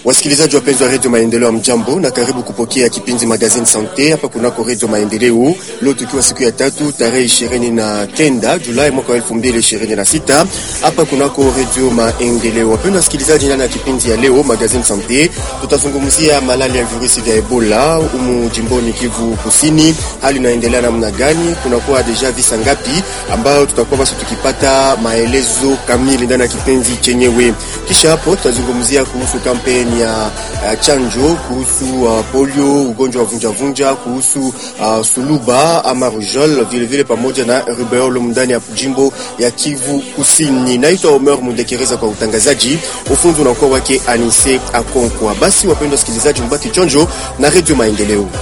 Wasikilizaji wapenzi wa redio Maendeleo, mjambo na karibu kupokea kipindi Magazine Sante hapa kunako redio Maendeleo. Leo tukiwa siku ya tatu tarehe ishirini na kenda Julai mwaka wa elfu mbili ishirini na sita hapa kunako redio Maendeleo. Wapendwa wasikilizaji, ndani ya kipindi ya leo Magazine Sante tutazungumzia malali ya virusi vya Ebola umu jimboni Kivu Kusini. Hali inaendelea namna gani? Kunakuwa deja visa ngapi ambayo tutakuwa basi tukipata maelezo kamili ndani ya kipindi chenyewe. Kisha hapo tutazungumzia kuhusu kampeni ya uh, chanjo kuhusu uh, polio, ugonjwa wa vunjavunja, kuhusu uh, suluba ama rujol, vile vile pamoja na rubeolo ndani ya jimbo ya Kivu Kusini. Naitwa Omer Mundekereza kwa utangazaji, ufunzi unakuwa wake Anise Akonkwa. Basi wapendwa wasikilizaji, mbaki chonjo na Radio Maendeleo.